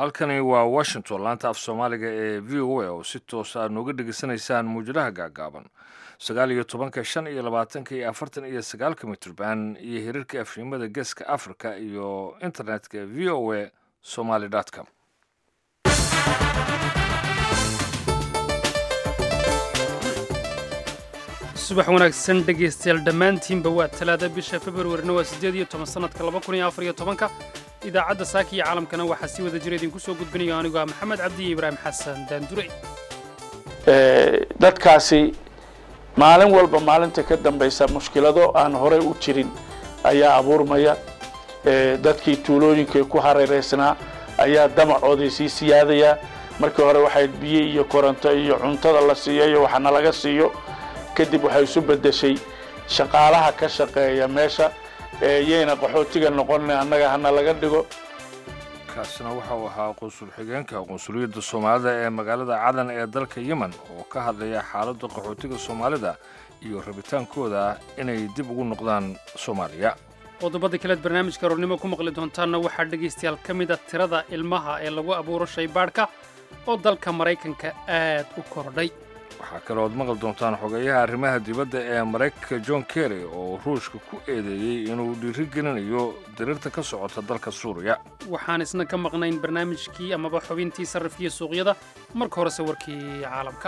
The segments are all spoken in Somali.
halkani waa washington laanta af soomaaliga ee v o a oo si toos aad nooga dhegeysanaysaan muujadaha gaagaaban sagaal iyo tobanka shan iyo labaatanka iyo afartan iyo sagaalka mitrban iyo hirarka afshimada geeska africa iyo internetka v o a somaly com subax wanaagsan dhegaystayaal dhammaantiinba waa talaada bisha februarina waa siddeed iyo toban sannadka laba kun iyo afar iyo tobanka idaacadda saaka iyo caalamkana waxaa si wada jira idinku soo gudbinayo anigu ah maxamed cabdi iyo ibraahim xasan daandure dadkaasi maalin walba maalinta ka dambaysa mushkilado aan horey u jirin ayaa abuurmaya dadkii tuulooyinkay ku hareeraysnaa ayaa damacoodii sii siyaadaya markii hore waxay biyo iyo koronto iyo cuntada la siiyo iyo waxana laga siiyo kadib waxay isu beddeshay shaqaalaha ka shaqeeya meesha yayna qaxootiga noqon annaga hana laga dhigo kaasina waxa uu ahaa qunsul xigeenka qunsuliyadda soomaalida ee magaalada cadan ee dalka yemen oo ka hadlaya xaaladda qaxootiga soomaalida iyo rabitaankooda inay dib ugu noqdaan soomaaliya qodobada kaleed barnaamijka roornimo ku maqli doontaanna waxaa dhegaystayaal ka mid a tirada ilmaha ee lagu abuuro shaybaadhka oo dalka maraykanka aad u kordhay waxaa kalood maqli doontaan xogeeyaha arrimaha dibadda ee maraykanka john kerry oo ruushka ku eedeeyey inuu dhiirigelinayo diriirta ka socota dalka suuriya waxaan isna ka maqnayn barnaamijkii amaba xubintii sarrifkiiyo suuqyada marka horese warkii caalamka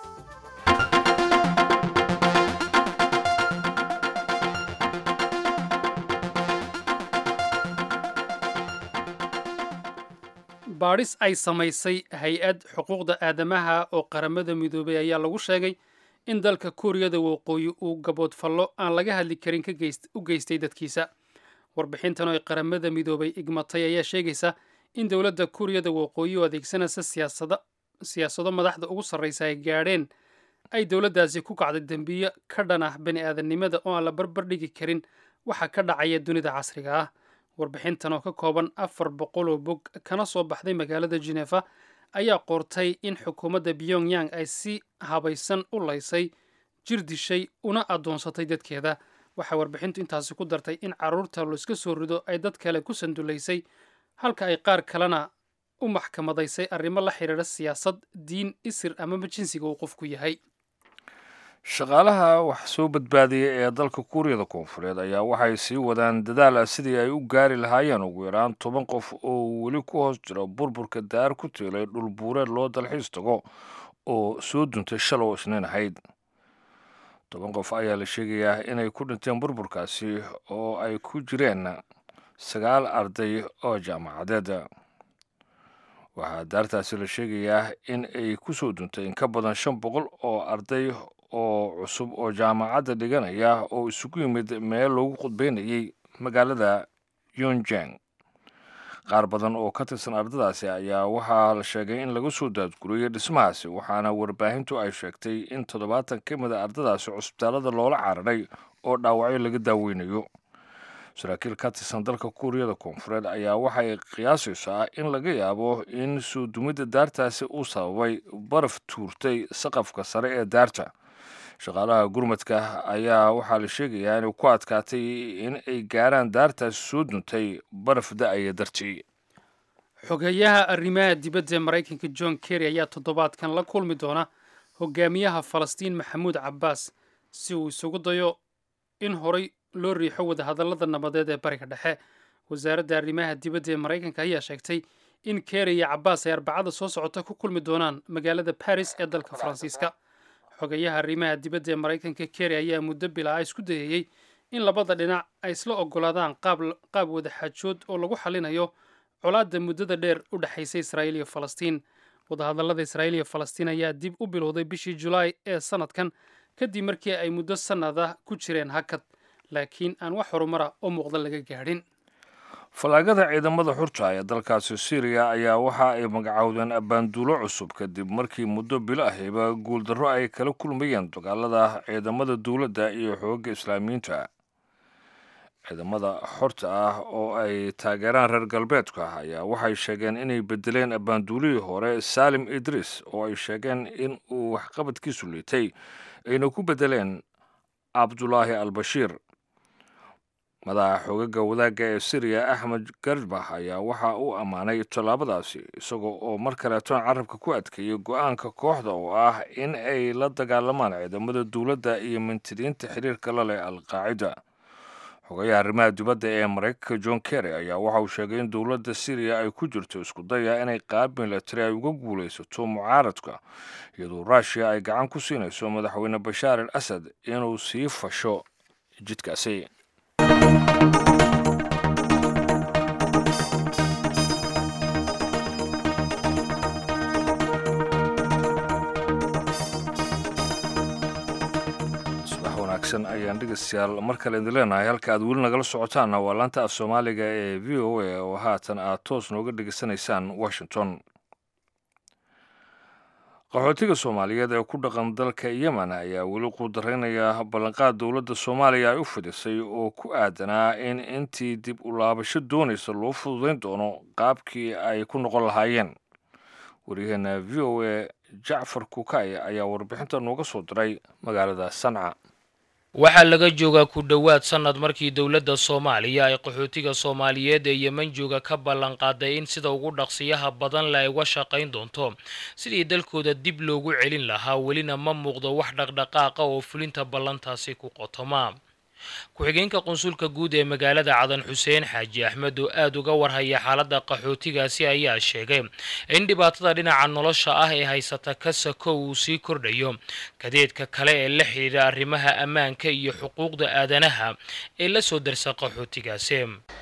baadhis ay samaysay hay-ad xuquuqda aadamaha oo qaramada midoobay ayaa lagu sheegay in dalka kuuriyada waqooyi uu gaboodfallo aan laga hadli karin u geystay dadkiisa warbixintan oo ay qaramada midoobay igmatay ayaa sheegaysa in dowladda kuuriyada waqooyi oo adeegsanaysa siyaasado madaxda ugu sarraysa ay gaadheen ay dowladdaasi ku kacday dembiyo ka dhan ah bani aadamnimada oo aan la barbar dhigi karin waxa ka dhacaya dunida casriga ah warbixintan oo ka kooban afar boqol oo bog kana soo baxday magaalada genefa ayaa qoortay in xukuumadda pyongyang ay si habaysan u laysay jir dishay una addoonsatay dadkeeda waxaa warbixintu intaasi ku dartay in carruurta laiska soo rido ay dad kale ku sandulaysay halka ay qaar kalena u maxkamadaysay arrimo la xidhiidha siyaasad diin isir amaba jinsiga uu qofku yahay shaqaalaha wax soo badbaadiyay ee dalka kuuriyada koonfureed ayaa waxay sii wadaan dadaal ah sidii ay u gaari lahaayeen ugu yaraan toban qof oo weli ku hoos jira burburka daar ku tiilay dhul buureed loo dalxiis tago oo soo duntay shalow isniin ahayd toban qof ayaa la sheegayaa inay ku dhinteen burburkaasi oo ay ku jireen sagaal arday oo jaamacadeed waxaa daartaasi la sheegayaa in ay ku soo duntay in ka badan shan boqol oo arday oo cusub oo jaamacadda dhiganaya oo isugu yimid meel loogu khudbaynayay magaalada yonjang qaar badan oo ka tirsan ardadaasi ayaa waxaa la sheegay in laga soo daadguriyey dhismahaasi waxaana warbaahintu ay sheegtay in toddobaatan ka mid a ardadaasi cusbitaalada loola cararay oo dhaawacyo laga daaweynayo saraakiil ka tirsan dalka kuuriyada koonfureed ayaa waxay qiyaasaysaa in laga yaabo in soo dumidda daartaasi uu sababay baraf tuurtay saqafka sare ee daarta shaqaalaha gurmadka ayaa waxaa la sheegayaa inay ku adkaatay in ay gaaraan daartaasi soo duntay baraf da-aya dartii xogeeyaha arrimaha dibadda ee maraykanka john kerry ayaa toddobaadkan la kulmi doona hogaamiyaha falastiin maxamuud cabbaas si uu isugu dayo in horay loo riixo wadahadallada nabadeed ee bariga dhexe wasaaradda arrimaha dibadda ee maraykanka ayaa sheegtay in kerry iyo cabbaas ay arbacada soo socota ku kulmi doonaan magaalada baris ee dalka faransiiska xogeeyaha arrimaha dibadda ee maraykanka kerry ayaa muddo bilaa isku dayayey in labada dhinac ay isla oggolaadaan qaab wadaxaajood oo lagu xalinayo colaadda muddada dheer u dhexaysa israa'iil iyo falastiin wadahadallada israa'iil iyo falastiin ayaa dib u bilowday bishii julaay ee sannadkan kadib markii ay muddo sannada ku jireen hakad laakiin aan wax horumara oo muuqda laga gaadhin fallaagada ciidamada xurta ee dalkaasi syriya ayaa waxa ay magacowdeen abbaanduulo cusub kadib markii muddo bilo ahiba guuldarro ay kala kulmayeen dagaalada ciidamada dowladda iyo xoogga islaamiyiinta ciidamada xorta ah oo ay taageeraan reer galbeedka ayaa waxay sheegeen inay bedeleen abbaanduulihii hore saalim idriis oo ay sheegeen in uu waxqabadkiisu liitay ayna ku bedeleen cabdulaahi albashiir madaxa xoogaga wadaagga ee syriya axmed garbah ayaa waxa uu ammaanay tallaabadaasi isagoo oo mar kaleetona carabka ku adkeeyey go-aanka kooxda oo ah in ay la dagaalamaan ciidamada dowladda iyo mintidiinta xiriirka la leh al-qaacida xogayaha arrimaha dibadda ee maraykanka john kerry ayaa waxa uu sheegay in dowladda syriya ay ku jirto isku daya inay qaab milatari ay uga guulaysato mucaaradka iyadoo ruushiya ay gacan ku siinayso madaxweyne bashaar al asad inuu sii fasho jidkaasi ayaan dhegeystayaal mar kale idin leenahay halka aad weli nagala socotaanna waa laanta af soomaaliga ee v o a oo haatan aad toos nooga dhegeysanaysaan washington qaxootiga soomaaliyeed ee ku dhaqan dalka yemen ayaa weli quudaraynaya ballanqaad dowladda soomaaliya ay u fidhisay oo ku aadanaa in intii dib u laabasho doonaysa loo fududayn doono qaabkii ay ku noqon lahaayeen waryaheena v o a jacfar kukay ayaa warbixinta nooga soo diray magaalada sanca waxaa laga joogaa ku dhowaad sannad markii dowladda soomaaliya ay qaxootiga soomaaliyeed ee yemen jooga ka ballanqaaday in sida ugu dhaqsiyaha badan le ay uga shaqayn doonto sidii dalkooda dib loogu celin lahaa welina ma muuqdo wax dhaqdhaqaaqa oo fulinta ballantaasi ku qotoma ku-xigeenka qunsulka guud ee magaalada cadan xuseen xaaji axmed oo aada uga warhaya xaaladda qaxootigaasi ayaa sheegay in dhibaatada dhinaca nolosha ah ee haysata kasako uu sii kordhayo kadeedka kale ee la xidhiidha arrimaha ammaanka iyo xuquuqda aadanaha ee la soo darsa qaxootigaasi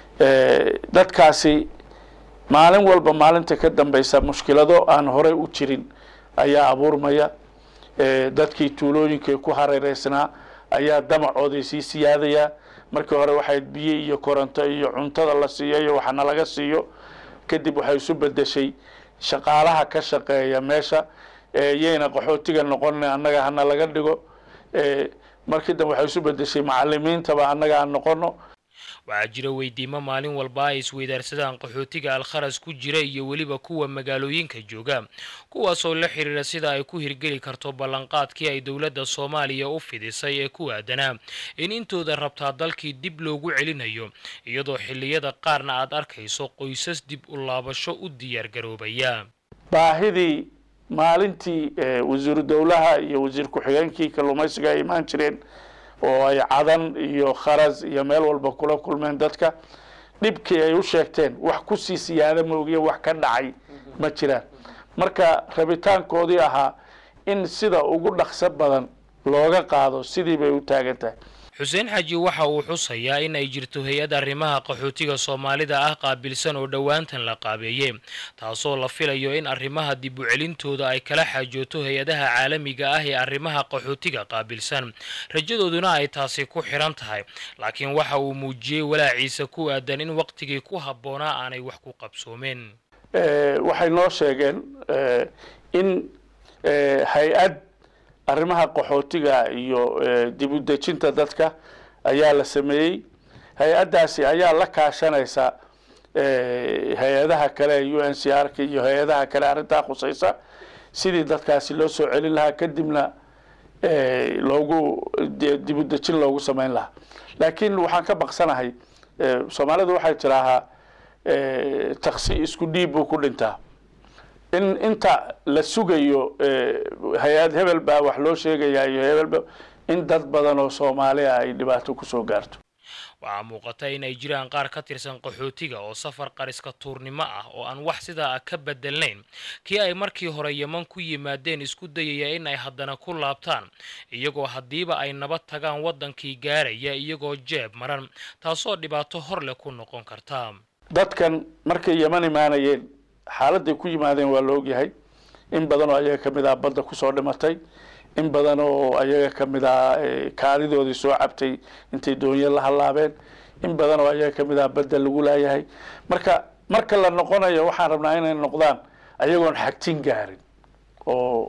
dadkaasi maalin walba maalinta ka dambaysa mushkilado aan horey u jirin ayaa abuurmaya dadkii tuulooyinkay ku hareereysnaa ayaa damacoodii sii siyaadaya markii hore waxay biyo iyo koronto iyo cuntada la siiyo iyo waxana laga siiyo kadib waxay isu bedeshay shaqaalaha ka shaqeeya meesha yayna qaxootiga noqon annaga hana laga dhigo markii dambe waxay isu bedeshay macalimiintaba annaga aan noqono waxaa jira weydiimo maalin walba ay isweydaarsadaan qaxootiga alkharas ku jira iyo weliba kuwa magaalooyinka jooga kuwaasoo la xiriira sida ay ku hirgeli karto ballanqaadkii ay dowladda soomaaliya u fidisay ee ku aadanaa in intooda rabtaa dalkii dib loogu celinayo iyadoo xilliyada qaarna aad arkayso qoysas dib u laabasho u diyaargaroobaya baahidii maalintii wasiiru dowlaha iyo wasiir ku-xigeenkii kalluumaysiga ay imaan jireen oo ay cadan iyo kharas iyo meel walba kula kulmeen dadka dhibkii ay u sheegteen wax kusii siyaada moogiya wax ka dhacay ma jiraan marka rabitaankoodii ahaa in sida ugu dhaqso badan looga qaado sidii bay u taagan tahay xuseen xaaji waxa uu xusayaa in ay jirto hay-ad arrimaha qaxootiga soomaalida ah qaabilsan oo dhowaantan la qaabeeyey taasoo la filayo in arrimaha dib u celintooda ay kala xaajooto hay-adaha caalamiga ah ee arrimaha qaxootiga qaabilsan rajadooduna ay taasi ku xidhan tahay laakiin waxa uu muujiyey walaaciisa ku aadan in waqtigii ku habboonaa aanay wax ku qabsoomeen waxay noo sheegeen in hay-ad arrimaha qaxootiga iyo dib u dejinta dadka ayaa la sameeyey hay-addaasi ayaa la kaashanaysa hay-adaha kale u n c r k iyo hay-adaha kale arrintaa khusaysa sidii dadkaasi loo soo celin lahaa kadibna loogu dib u dejin loogu samayn lahaa laakiin waxaan ka baqsanahay soomaalidu waxay tidaahaa taksi isku dhiib buu ku dhintaa in inta la sugayo hay-ad hebel baa wax loo sheegayaa iyo hebelba in dad badan oo soomaali ah ay dhibaato kusoo gaarto waxaa muuqata in ay jiraan qaar ka tirsan qaxootiga oo safar qariska tuurnimo ah oo aan wax sidaa ah ka bedelnayn kii ay markii hore yeman ku yimaadeen isku dayaya in ay haddana ku laabtaan iyagoo haddiiba ay nabad tagaan waddankii gaaraya iyagoo jeeb maran taasoo dhibaato hor leh ku noqon karta dadkan markay yeman imaanayeen xaaladday ku yimaadeen waa la ogyahay in badan oo ayaga ka mid ah badda kusoo dhimatay in badan oo ayaga ka mid ah kaadidoodii soo cabtay intay doonyo la hallaabeen in badan oo ayaga ka mid ah badda lagu laayahay marka marka la noqonayo waxaan rabnaa inay noqdaan ayagoon xagtin gaarin oo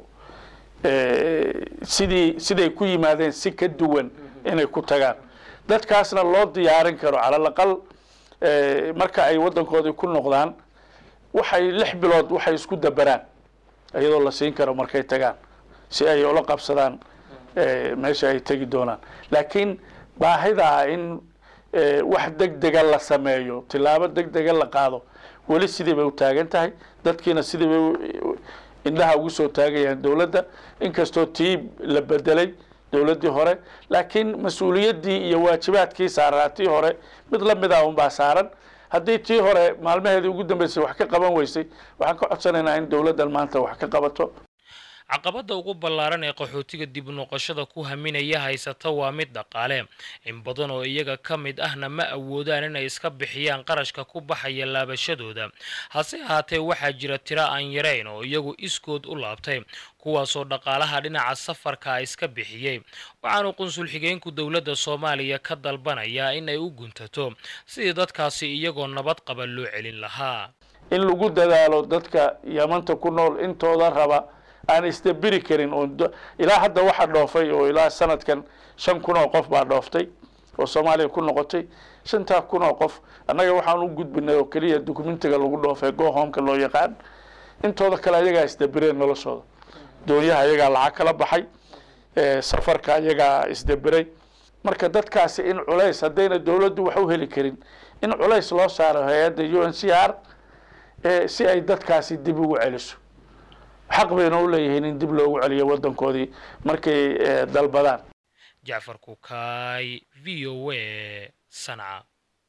sidii siday ku yimaadeen si ka duwan inay ku tagaan dadkaasna loo diyaarin karo calal aqal marka ay waddankoodii ku noqdaan waxay lix bilood waxay isku daberaan iyadoo la siin karo markay tagaan si ay ula qabsadaan meesha ay tegi doonaan laakiin baahida in wax deg dega la sameeyo tilaabo deg dega la qaado weli sidii bay u taagan tahay dadkiina sidii bay indhaha ugu soo taagayaan dowladda inkastoo tii la bedelay dowladdii hore laakiin mas-uuliyaddii iyo waajibaadkii saaraa tii hore mid la mid ah unbaa saaran haddii tii hore maalmaheedii ugu dambeysay wax ka qaban weysay waxaan ka codsanaynaa in dowladdan maanta wax ka qabato caqabadda ugu ballaaran ee qaxootiga dib noqoshada ku haminaya haysata waa mid dhaqaale in badan oo iyaga ka mid ahna ma awoodaan inay iska bixiyaan qarashka ku baxaya laabashadooda hase ahaatee waxaa jira tiro aan yarayn oo iyagu iskood u laabtay kuwaasoo dhaqaalaha dhinaca safarka iska bixiyey waxaanu qunsul xigeenku dowladda soomaaliya ka dalbanayaa in ay u guntato sidii dadkaasi iyagoo nabad qaba loo celin lahaa in lagu dadaalo dadka yamanta ku nool intooda raba aan isdabiri karin oo ilaa hadda waxaa dhoofay oo ilaa sanadkan shan kun oo qof baa dhooftay oo soomaaliya ku noqotay shantaa kun oo qof annaga waxaan u gudbinay oo keliya documentiga lagu dhoofay gohomka loo yaqaan intooda kale ayagaa isdabireen noloshooda doonyaha ayagaa lacag kala baxay safarka ayagaa isdabiray marka dadkaasi in culays haddayna dowladdu wax u heli karin in culays loo saaro hay-adda u n c r si ay dadkaasi dib ugu celiso xaq bayna u leeyihiin in dib loogu celiyo waddankoodii markay dalbadaan jacfar kukaay v o a sanca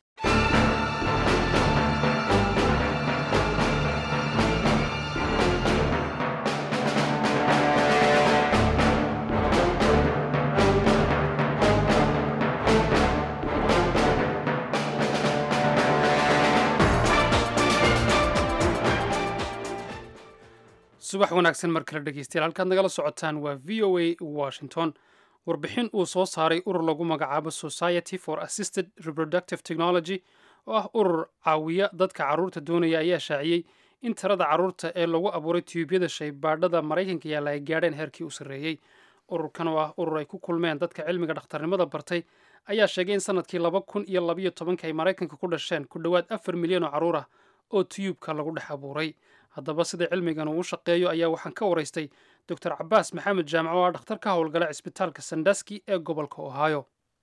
subax wanaagsan mar kale dhegeystayaal halkaad nagala socotaan waa v o a washington warbixin uu soo saaray urur lagu magacaabo society for assisted reproductive technology oo ah urur caawiya dadka carruurta doonaya ayaa shaaciyey in tirada carruurta ee lagu abuuray tiyuubyada shaybaadhada maraykanka yaalla ay gaadheen heerkii u sarreeyey ururkan oo ah urur ay ku kulmeen dadka cilmiga dhakhtarnimada bartay ayaa sheegay in sanadkii laba kun iyo labayo tobanka ay maraykanka ku dhasheen ku dhowaad afar milyan oo carruur ah oo tiyuubka lagu dhex abuuray haddaba sida cilmigan uu u shaqeeyo ayaa waxaan ka waraystay doctor cabaas maxamed jaamac oo ah dhakhtar ka howlgala cisbitaalka sandaski ee gobolka ohio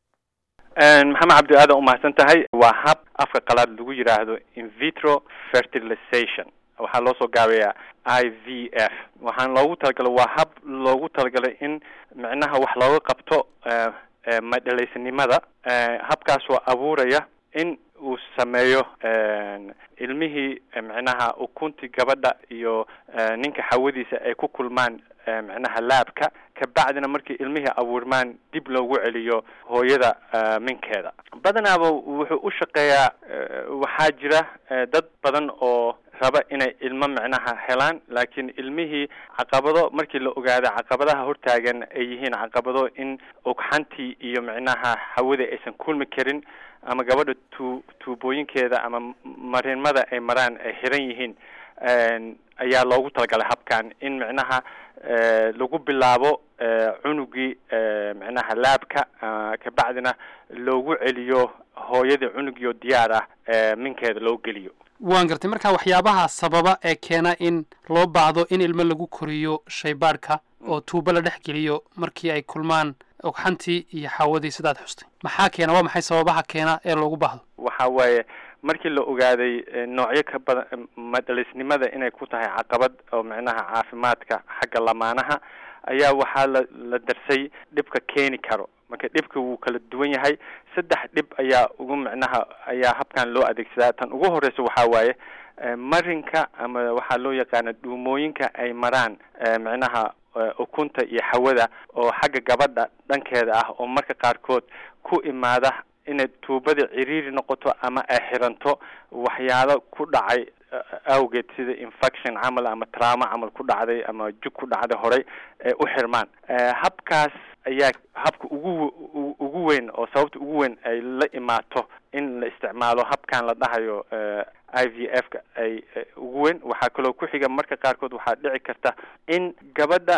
maxamed cabdi aadan umahadsan tahay waa hab afka qalaad lagu yidhaahdo invitro fertilization waxaa loo soo gaabayaa i v f waxaan loogu talagalay waa hab loogu talagalay in micnaha wax looga qabto madhalaysanimada habkaas oo abuuraya in uu sameeyo ilmihii micnaha ukuntii gabadha iyo ninka xawadiisa ay ku kulmaan micnaha laabka kabacdina markii ilmihii abuurmaan dib loogu celiyo hooyada minkeeda badanaaba wuxuu u shaqeeyaa waxaa jira dad badan oo raba inay ilmo micnaha helaan laakiin ilmihii caqabado markii la ogaado caqabadaha hortaagan ay yihiin caqabado in ogxantii iyo micnaha hawada aysan kulmi karin ama gabadha tu tuubooyinkeeda ama marinmada ay maraan ay xiran yihiin ayaa loogu talagalay habkan in micnaha lagu bilaabo cunugii micnaha laabka kabacdina loogu celiyo hooyadii cunugii oo diyaar ah minkeeda loo geliyo waan gartay marka waxyaabaha sababa ee keena in loo baahdo in ilmo lagu koriyo shaybaadhka oo tuubo la dhex geliyo markii ay kulmaan ogxantii iyo xaawadii sidaad xustay maxaa keena waa maxay sababaha keena ee loogu baahdo waxa waaye markii la ogaaday noocyo ka badan madhalisnimada inay ku tahay caqabad oo micnaha caafimaadka xagga lamaanaha ayaa waxaa la la darsay dhibka keeni karo marka dhibka wuu kala duwan yahay saddex dhib ayaa ugu micnaha ayaa habkan loo adeegsadaa tan ugu horeysa waxaa waaye marinka ama waxaa loo yaqaana dhuumooyinka ay maraan micnaha ukunta iyo hawada oo xagga gabadha dhankeeda ah oo marka qaarkood ku imaada inay tuubada ciriiri noqoto ama ay xiranto waxyaalo ku dhacay awgeed sida infection camal ama trauma camal ku dhacday ama jug ku dhacday horay ee u xirmaan habkaas ayaa habka ugu ugu weyn oo sababta ugu weyn ay la imaato in la isticmaalo habkan la dhahayo i v f ka ay ugu weyn waxaa kaloo ku xiga marka qaarkood waxaa dhici karta in gabadha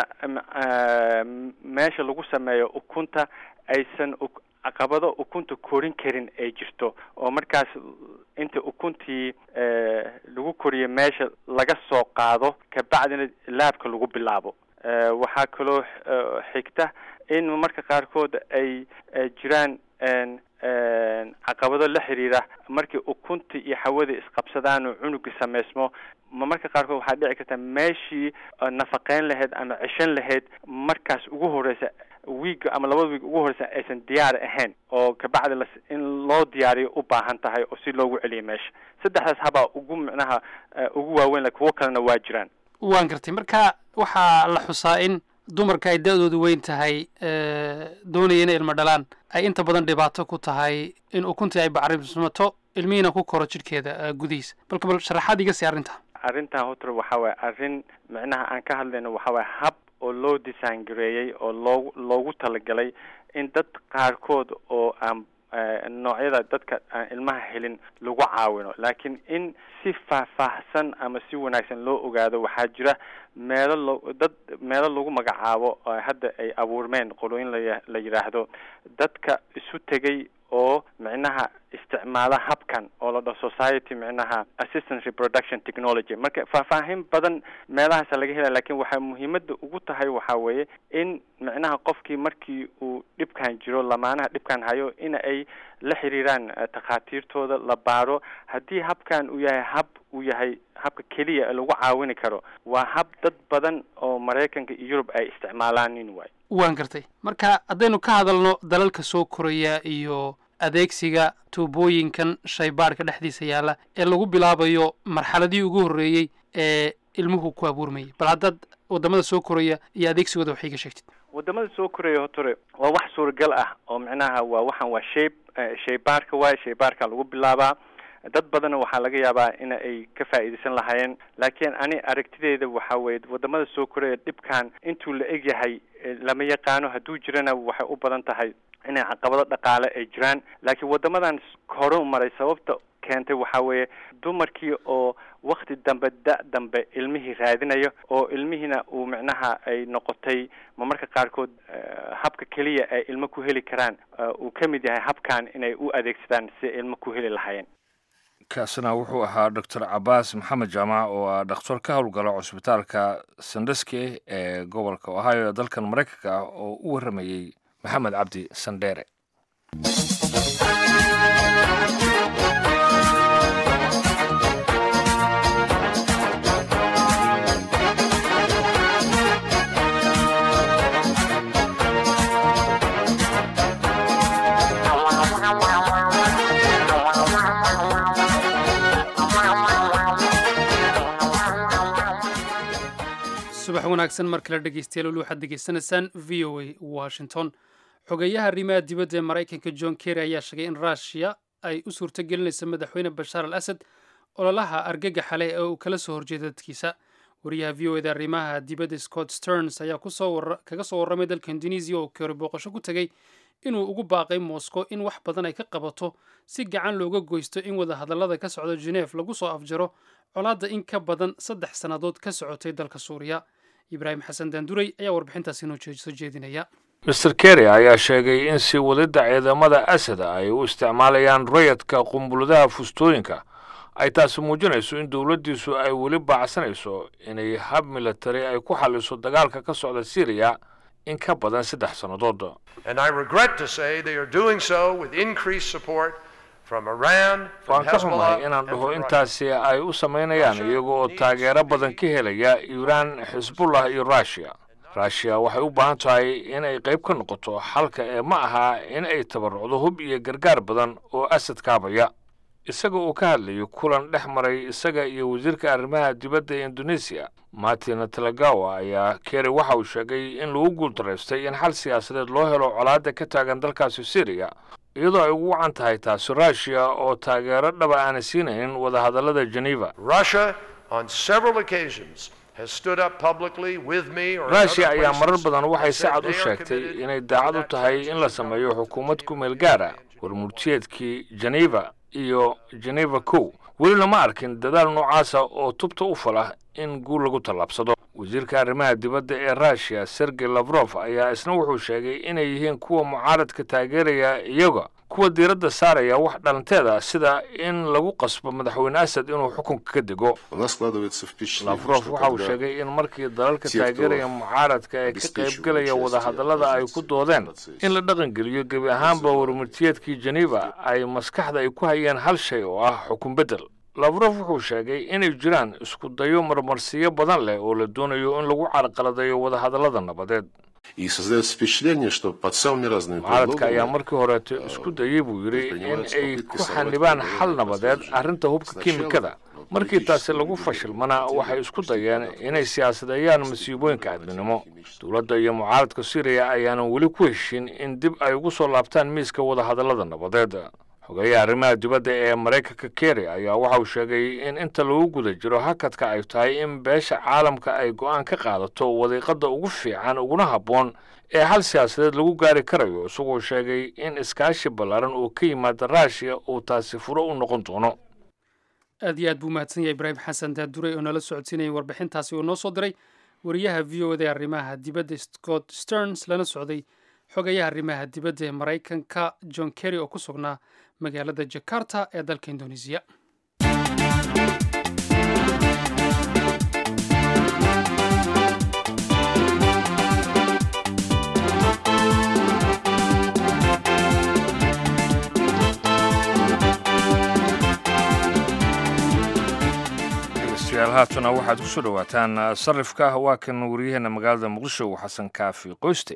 meesha lagu sameeyo ukunta aysan caqabado ukunta korin karin ay jirto oo markaas inta ukuntii lagu koriyo meesha laga soo qaado kabacdina laabka lagu bilaabo waxaa kaloo xigta in marka qaarkood ay jiraan caqabado la xiriira markii ukuntii iyo hawadii isqabsadaan oo cunugii sameysmo ma marka qaarkood waxaa dhici karta meeshii nafaqeyn lahayd ama ceshan lahayd markaas ugu horeysa wiiga ama labada wiig ugu horeysa aysan diyaar ahayn oo kabacdi las in loo diyaariyo u baahan tahay oo si loogu celiyo meesha saddexdaas habaa ugu micnaha ugu waaweyn la kuwo kalena waa jiraan waan gartay marka waxaa la xusaa in dumarka ay da-doodu weyn tahay doonaya inay ilmo dhalaan ay inta badan dhibaato ku tahay in ukuntii ay bacrimsmato ilmihiina ku koro jidhkeeda gudihiisa balka bal sharaxaad iga sii arrinta arrintan hotor waxa waaye arrin micnaha aan ka hadlayno waxa waaye hab oo loo design gareeyey oo loogu loogu talagalay in dad qaarkood oo aan noocyada dadka aan ilmaha helin lagu caawino laakiin in si faahfaahsan ama si wanaagsan loo ogaado waxaa jira meelo lo dad meelo lagu magacaabo hadda ay abuurmeen qolooyin la la yidhaahdo dadka isu tegay oo micnaha isticmaala habkan oo la dhaho society micnaha assistance reproduction technology marka faahfaahin badan meelahaasa laga helaya lakin waxaa muhiimada ugu tahay waxaa weeye in micnaha qofkii markii uu dhibkan jiro lamaanaha dhibkan hayo in ay la xiriiraan takhaatiirtooda la baaro haddii habkan uu yahay hab uu yahay habka keliya lagu caawini karo waa hab dad badan oo maraykanka iyo yurub ay isticmaalaanin waay waan gartay marka haddaynu ka hadalno dalalka soo koraya iyo adeegsiga tuubooyinkan shaybaadhka dhexdiisa yaalla ee lagu bilaabayo marxaladii ugu horreeyey ee ilmuhu ku abuurmayay bal haddaad waddamada soo koraya iyo adeegsigooda waxay ka sheegtid waddamada soo koraya hotore waa wax suuragal ah oo micnaha waa waxaan waa shayb shaybaarka waay shaybaarka lagu bilaabaa dad badanna waxaa laga yaabaa in ay ka faa'iidaysan lahaayeen laakiin ani aragtideeda waxa weye waddamada soo koraya dhibkan intuu la eg yahay lama yaqaano hadduu jirana waxay u badan tahay inay caqabado dhaqaale ay jiraan laakiin waddamadan hore maray sababta keentay waxaa weeye dumarkii oo wakti dambe da- dambe ilmihii raadinayo oo ilmihiina uu micnaha ay noqotay ma marka qaarkood habka keliya ay ilmo ku heli karaan uu ka mid yahay habkan inay u adeegsadaan si ilmo ku heli lahaayeen kaasina wuxuu ahaa doctor cabaas maxamed jaamac oo ah dhakhtar ka howlgala cusbitaalka sandeske ee gobolka ohio ee dalkan maraykanka ah oo u warramayey maxamed cabdi sandheere subax wanaagsan mar kale dhegeystayaal weli waxaad degeysanaysaan v o a washington xogeeyaha arrimaha dibadda ee maraykanka john kerry ayaa sheegay in ruushiya ay u suurto gelinayso madaxweyne bashaar al asad ololaha argagaxa leh ee uu kala soo horjeeda dadkiisa wariyaha v o eda arrimaha dibadda scott sterns ayaa kaga soo warramay dalka indonesiya oo keori booqasho ku tegey inuu ugu baaqay moscow in wax badan ay ka qabato si gacan looga goysto in wadahadallada ka socda geneef lagu soo afjaro colaadda in ka badan saddex sannadood ka socotay dalka suuriya ibraahim xasan daanduray ayaa warbixintaasi inoo soo jeedinaya master kerry ayaa sheegay in sii wadidda ciidamada asada ay u isticmaalayaan rayadka qumbuladaha fustooyinka ay taasi muujinayso in dowladdiisu ay weli baacsanayso inay hab militari ay ku xalliso dagaalka ka socda syriya in ka badan saddex sannadood waan ka xumahay inaan dhaho intaasi ay u samaynayaan iyaga oo taageero badan ka helaya iiraan xisbullah iyo ruushiya ruushiya waxay u baahan tahay in ay qayb ka noqoto xalka ee ma aha in ay tabarucdo hub iyo gargaar badan oo asad kaabaya isaga uu ka hadlayo kulan dhex maray isaga iyo wasiirka arrimaha dibadda ee indonesiya martin talagawa ayaa keri waxa uu sheegay in lagu guultaraystay in xal siyaasadeed loo helo colaadda ka taagan dalkaasi syriya iyadoo ay ugu wacan tahay taasi ruushiya oo taageero dhaba aana siinaynin wadahadallada geneva ruushiya ayaa marar badan waxay si cad u sheegtay inay daacad u tahay in la sameeyo xukuumad ku meel gaara warmurtiyeedkii geneva iyo geneva kow welina ma arkin dadaal noocaasa oo tubta u falah in guul lagu tallaabsado wasiirka arrimaha dibadda ee ruushiya sergey lafrof ayaa isna wuxuu sheegay inay yihiin kuwa mucaaradka taageeraya iyaga kuwa diiradda saaraya wax dhalanteeda sida in lagu qasbo madaxweyne asad inuu xukunka ka dego lafrof waxa uu sheegay in markii dalalka taageeraya mucaaradka ee ka qaybgelaya wadahadallada ay ku doodeen in la dhaqangeliyo gebi ahaanba warmurtiyeedkii geneva ay maskaxda ay ku hayeen hal shay oo ah xukun beddel lafrof wuxuu sheegay inay jiraan isku dayo marmarsiyo badan leh oo la doonayo in lagu carqaladeeyo wadahadallada nabadeed И создает впечатление, что под самыми разными mucaaradka ayaa предлогами markii horeeto isku dayey buu yidhi in ay ku xanibaan xal nabadeed arrinta hubka kiimikada markii taasi lagu fashilmana waxay isku dayeen inay siyaasadeeyaan masiibooyinka aadminimo dowladda iyo mucaaradka syriya ayaanan weli ku heshin in dib ay ugu soo laabtaan miiska wadahadallada nabadeed xogeeyaha arrimaha dibadda ee maraykanka kerry ayaa waxa uu sheegay in inta lagu guda jiro hakadka ay tahay in beesha caalamka ay go'aan ka qaadato wadiiqada ugu fiican uguna habboon ee hal siyaasadeed lagu gaari karayo isagoo sheegay in iskaashi ballaaran oo ka yimaada ruushiya uu taasi furo u noqon doono aad iyo aad buu mahadsan yahay ibraahim xasan daadurey oo nala socodsiinayay warbixintaasi uu noo soo diray wariyaha v o da arrimaha dibadda scott sterns lana socday xogayaha arrimaha dibadda ee maraykanka john kerry oo ku sugnaa magaalada jakarta ee dalka indoneesiya dhegeystayaal haatana waxaad ku soo dhowaataan sarifka waa kan waryaheena magaalada muqdisho xasan kaafi qoyste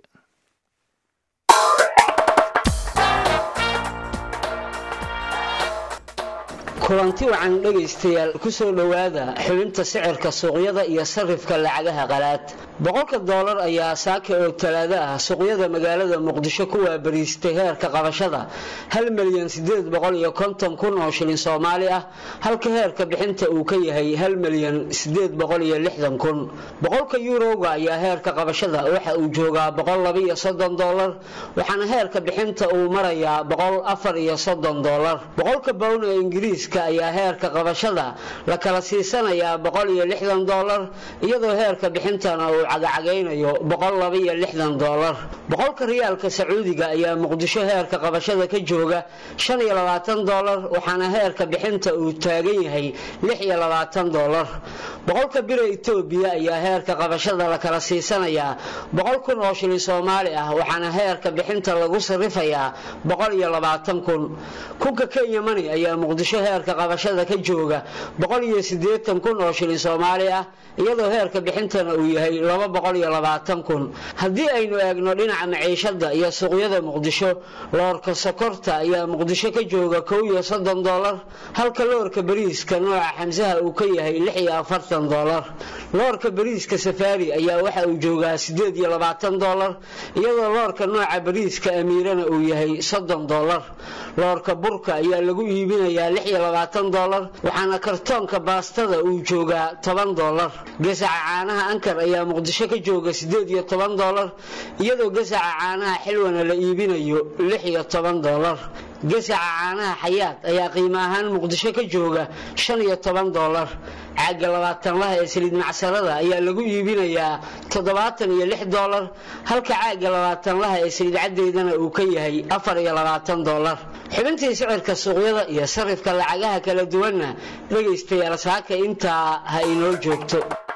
kulanti wacan dhegaystayaal ku soo dhowaada xubinta sicirka suuqyada iyo sarifka lacagaha qalaad boqolka doolar ayaa saaka oo talaado ah suuqyada magaalada muqdisho ku waabariistay heerka qabashada hal milyan sideed boqol iyo konton kun oo shilin soomaali ah halka heerka bixinta uu ka yahay hal milyan sideed boqol iyo lixdan kun boqolka yuurowga ayaa heerka qabashada waxa uu joogaa boqol laba iyo soddon doolar waxaana heerka bixinta uu marayaa boqol afar iyo soddon doolar boqolka bown ee ingiriiska ayaa heerka qabashada la kala siisanayaa boqol iyo lixdan doolar iyadoo heerka bixintana uu cagacagaynayo boqol laba iyo lixdan doolar boqolka riyaalka sacuudiga ayaa muqdisho heerka qabashada ka jooga shan iyo labaatan doolar waxaana heerka bixinta uu taagan yahay lix iyo labaatan doolar boqolka bira etoobiya ayaa heerka qabashada la kala siisanayaa boqol kun oo shilin soomaali ah waxaana heerka bixinta lagu sarifayaa boqol iyo labaatan kun kunka kenya mani ayaa muqdisho heerka qabashada ka jooga boqol iyo siddeetan kun oo shilin soomaali ah iyadoo heerka bixintana uu yahay laba boqol iyo labaatan kun haddii aynu eegno dhinaca maciishada iyo suuqyada muqdisho loorka sokorta ayaa muqdisho ka jooga kow iyo soddon doolar halka loorka bariiska nooca xamsaha uu ka yahay lix iyo afartan doolar loorka bariiska safaari ayaa waxa uu joogaa siddeed iyo labaatan doolar iyadoo loorka nooca bariiska amiirana uu yahay soddon doolar loorka burka ayaa lagu iibinayaa lix iyo labaatan doolar waxaana kartoonka baastada uu joogaa toban doolar gasaca caanaha ankar ayaa muqdisho ka jooga siddeed iyo toban doolar iyadoo gasaca caanaha xilwana la iibinayo lix iyo toban doolar gasaca caanaha xayaad ayaa qiimo ahaan muqdisho ka jooga shan iyo toban doolar caaga labaatanlaha ee saliid macsarada ayaa lagu iibinayaa toddobaatan iyo lix doolar halka caaga labaatanlaha ee saliid caddeydana uu ka yahay afar iyo labaatan doolar xubintii sicirka suuqyada iyo sarifka lacagaha kala duwanna dhegaystayaal saaka intaa ha inoo joogto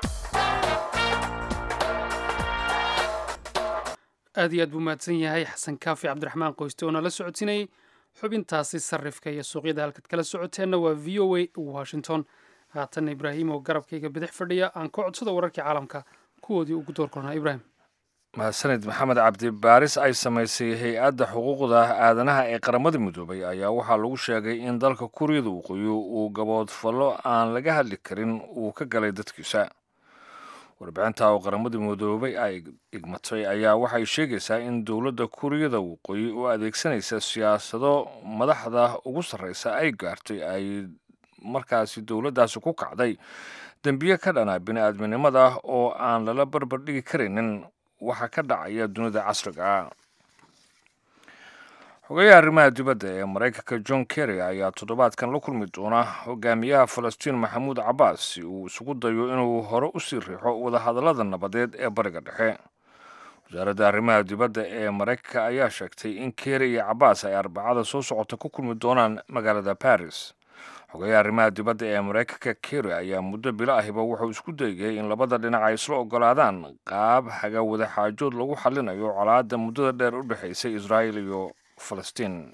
aad iyo aad buu mahadsan yahay xasan kaafi cabdiraxmaan qoyste oo nala socodsiinayay xubintaasi sarifka iyo suuqyada halkaad kala socoteenna waa v o a washington haatan ibraahim oo garabkayga bidix fadhiya aan ka codsada wararkii caalamka kuwoodii ugu door kornaa ibraahim mahadsanid maxamed cabdi baaris ay samaysay hay-adda xuquuqda aadanaha ee qaramada midoobay ayaa waxaa lagu sheegay in dalka kuuriyada waqooyi uu gaboodfallo aan laga hadli karin uu ka galay dadkiisa warbixinta oo qaramada midoobay ay igmatay ayaa waxay sheegaysaa in dowladda kuuriyada waqooyi oo adeegsanaysa siyaasado madaxda ugu sarreysa ay gaartay ay markaasi dowladdaasi ku kacday dembiye ka dhana bini-aadminimada oo aan lala barbar dhigi karaynin waxa ka dhacaya dunida casriga ah xogeyaha arrimaha dibadda ee maraykanka john kerry ayaa toddobaadkan la kulmi doona hogaamiyaha falastiin maxamuud cabbaas si uu isugu dayo inuu hore u sii riixo wadahadallada nabadeed ee bariga dhexe wasaaradda arrimaha dibadda ee maraykanka ayaa sheegtay in keri iyo cabaas ay arbacada soo socota ku kulmi doonaan magaalada baris xogayaha arrimaha dibadda ee maraykanka keri ayaa muddo bilo ahiba wuxuu isku dayay in labada dhinac ay isla ogolaadaan qaab haga wadaxaajood lagu xallinayo colaadda muddada dheer u dhexaysay israa'il iyo falastiin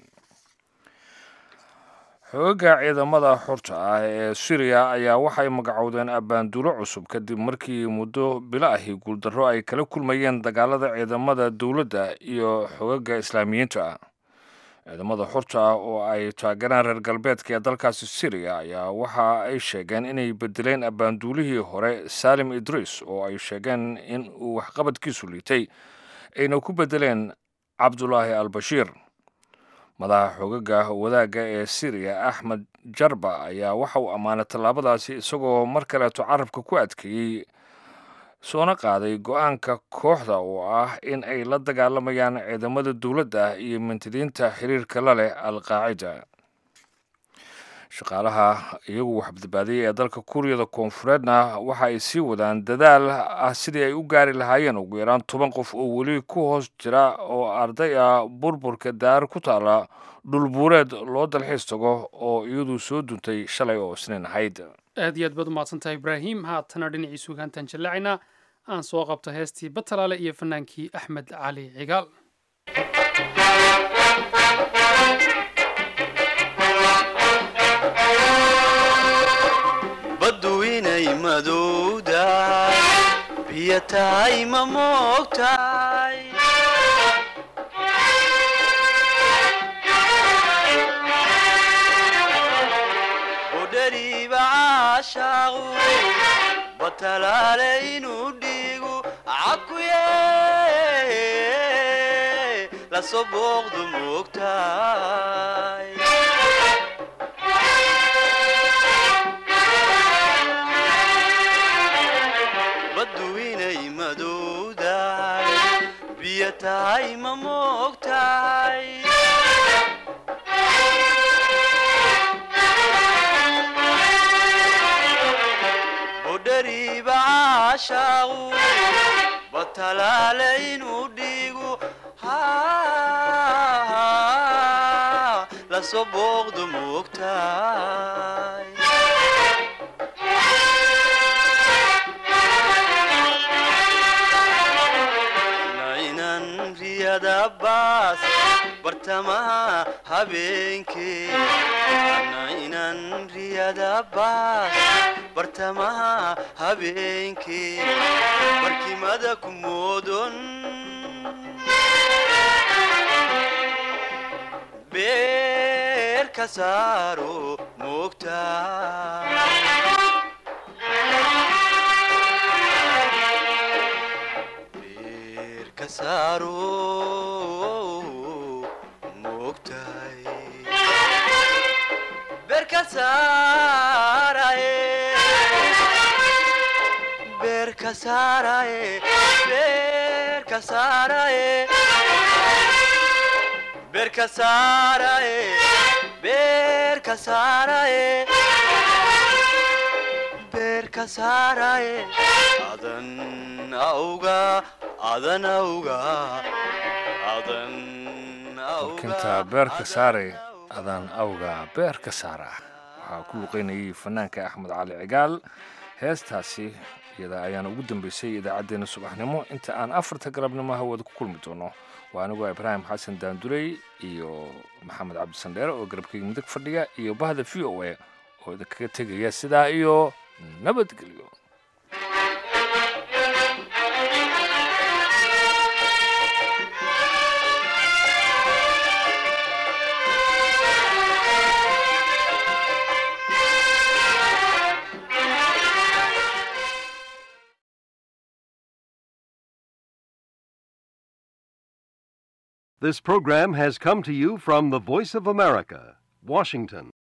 xooga ciidamada xorta ah ee suriya ayaa waxay magacowdeen abbaandulo cusub kadib markii muddo bilo ahi guuldarro ay kala kulmayeen dagaalada ciidamada dowladda iyo xogaga islaamiyiinta ah ciidamada xorta ah oo ay taageeraan reer galbeedka ee dalkaasi suriya ayaa waxa ay sheegeen inay bedeleen abbaanduulihii hore saalim idriis oo ay sheegeen in uu waxqabadkiisu liitay ayna ku bedeleen cabdulaahi al bashiir madaxa xoogaga wadaagga ee siriya axmed jarba ayaa waxa uu ammaanay tallaabadaasi isagoo mar kaleeto carabka ku adkeeyey soona qaaday go-aanka kooxda oo ah in ay la dagaalamayaan ciidamada dowladda iyo mintidiinta xiriirka la leh al qaacida shaqaalaha iyagu waxbadbaadiyey ee dalka kuuriyada koonfureedna waxa ay sii wadaan dadaal ah sidii ay u gaari lahaayeen ugu yaraan toban qof oo weli ku hoos jira oo arday ah burburka daar ku taala dhulbuureed loo dalxiis tago oo iyadu soo duntay shalay oo isniin ahayd aad iyo aad baad umahadsantahay ibraahim haatana dhinacii sugaantaan jallacayna aan soo qabto heestii batalaale iyo fanaankii axmed cali cigaal baddu inay madowdahay biyo tahay ma moogtahay udhariiba caashaaqu batalaale inuu dhiigu cakuye lasoo booqdu moogtahay baddu inay madowdahay biyo tahay ma moogtahay budhariiba caashaaqu batalaale inuu dhiigu lasoo booqdu moogtahay nainan riyada baas bartamaha habeenkee nainan riyada baas bartamaha habeenkee barkimada ku moodon beer ka saaro moogtaa beerka saaro moogtahay beerka saaraye beerka saaraye beerka saaraye beerka saaraye beerka saaraye beerka saaraye adan awga adan awga adan kinta beerka saare adaan awga beerka saara waxaa ku luqeynayay fanaanka axmed cali cigaal heestaasi iyada ayaana ugu dambeysay idaacaddeenna subaxnimo inta aan afarta galabnimo hawada ku kulmi doono waa anigoo ibraahim xasan daandurey iyo maxamed cabdisandheere oo garabkeyga midig fadhiya iyo bahda v o a oo idinkaga tegaya sidaa iyo nabadgelyo This program has come to you from the Voice of America, Washington.